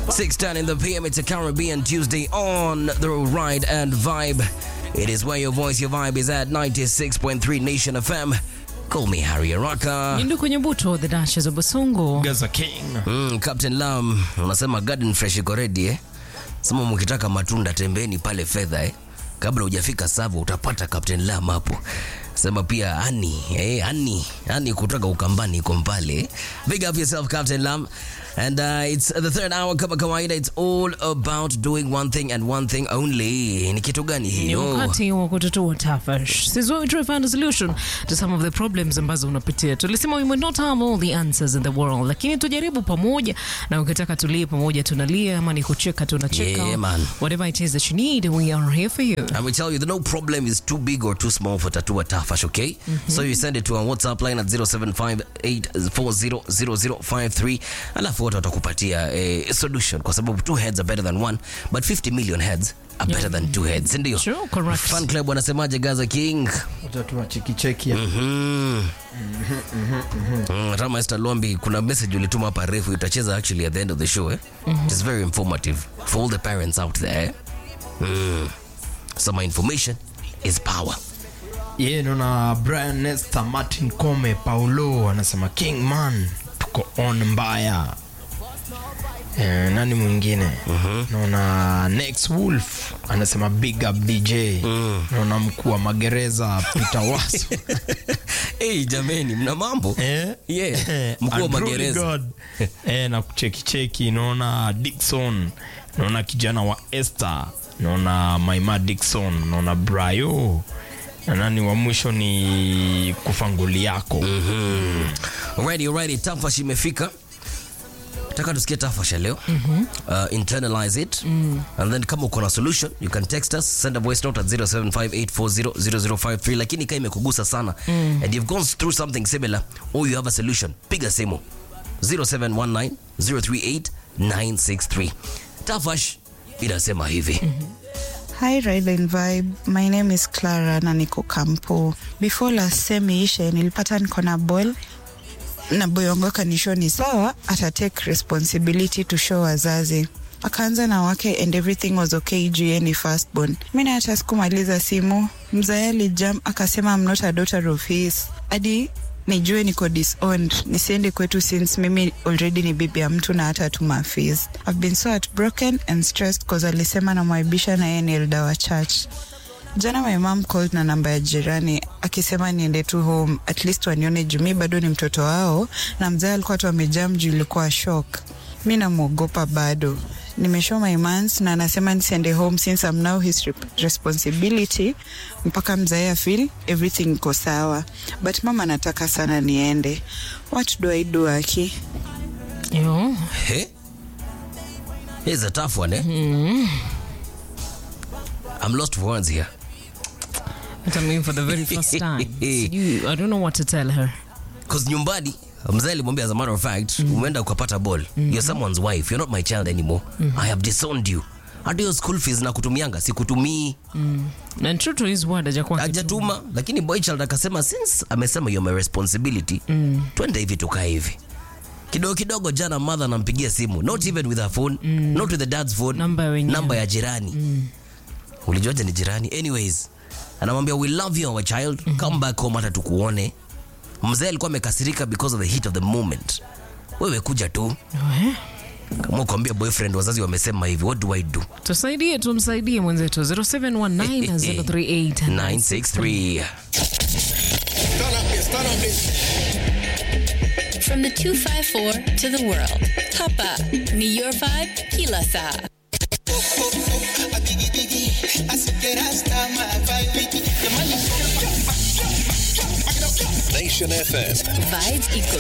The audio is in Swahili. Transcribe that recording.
6:10 in the PM. It's a Caribbean Tuesday on the Ride and Vibe. It is where your voice, your vibe is at 96.3 Nation FM. Call me Harry Araka. Nyindu kwenye buto the Duchess of Basungu. Gaza King. Mm, Captain Lam, unasema garden fresh iko ready eh? Sema mkitaka matunda tembeni pale fedha eh? Kabla hujafika Savo utapata Captain Lam hapo. Sema pia Ani, eh, Ani, Ani kutoka Ukambani iko pale. Big up yourself Captain Lam. And uh, it's the third hour kama kawaida it's all about doing one thing and one thing only. Ni kitu gani Ni hiyo? wakati wa kutatua tafash. This is where we try to find a solution to some of the problems ambazo unapitia. Tulisema we may not have all the answers in the world, lakini tujaribu pamoja, na ukitaka tulie pamoja tunalia, ama ni kucheka tunacheka. Yeah, man. Whatever it is that you need, we are here for you. And we tell you that no problem is too big or too small for Tatua Tafash, okay? So you send it to our WhatsApp line at 0758400053 alafu wote watakupatia eh, solution kwa sababu two heads are better than one but 50 million heads are better than two heads, si ndio? True, correct. Fan club wanasemaje Gaza King? Utatua chekicheki ya. Mhm. Mm, Rama Esther Lombi kuna message ulituma hapa refu itacheza actually at the end of the show eh? It's very informative for all the parents out there. Mm. Some information is power. Yeye naona Brian Nesta, Martin Kome, Paulo anasema King man, tuko on mbaya. Eh, nani mwingine naona Next Wolf anasema big up DJ naona mkuu wa magereza Peter Waso hey, jameni mna mambo Eh? yeah. Eh, mkuu wa and Holy magereza God. eh, na kuchekicheki naona Dixon naona kijana wa Esther naona Maima Dixon naona Brayo na nani wa mwisho ni kufanguli yako Alrighty, alrighty. Tafash imefika taka tusikie tafash ya leo uh, internalize it and then kama uko na solution you can text us send a voice note at 0758400053 lakini kama imekugusa sana and you've gone through something similar or you have a solution piga simu 0719038963 tafash inasema hivi Hi Ride and Vibe. My name is Clara na niko kampo. Before last sem ishe nilipata niko na ball na boy wangu akanishow ni sawa ata take responsibility to show wazazi akaanza na wake and everything was okay juu yeye ni firstborn. Mimi hata sikumaliza simu, mzae alijam akasema I'm not a daughter of his. Hadi nijue niko disowned nisiende kwetu since mimi already ni bibi ya mtu na hata tuma fees. I've been so heartbroken and stressed cause alisema namwaibisha na yeye ni elder wa church. Jana my mom called na namba ya jirani akisema niende tu home at least wanione juu mi bado ni mtoto wao, na mzee alikuwa tu amejam juu ilikuwa shock. Mi namwogopa bado, nimeshow my mans na anasema nisiende home since I'm now his rep- responsibility mpaka mzae afeel everything iko sawa, but mama anataka sana niende. What do I do Aki? Yo. Hey? Here's a tough one, eh? I'm lost for words here. I mean for the very first time. Sijui, I don't know what to tell her. Cause nyumbani mzee alimwambia as a matter of fact umeenda ukapata ball you're someone's wife you're not my child anymore i have disowned you hata hiyo school fees na kutumianga sikutumii Na true to his word hajakuwa kitu. hajatuma lakini boy child akasema since amesema you're my responsibility twende hivi tukae hivi kidogo kidogo jana mother anampigia simu not even with her phone not with the dad's phone Namba ya wenyewe. namba ya jirani ulijuaje ni jirani anyways anamwambia we love you our child come back home hata tukuone mzee alikuwa amekasirika because of the heat of the moment wewe kuja tu Eh? kama ukwambia boyfriend wazazi wamesema hivi what do i do tusaidie tumsaidie mwenzetu 0719038963 963 From the 254 to the world. Hapa ni your vibe kila saa. Nation FM. Vibes iko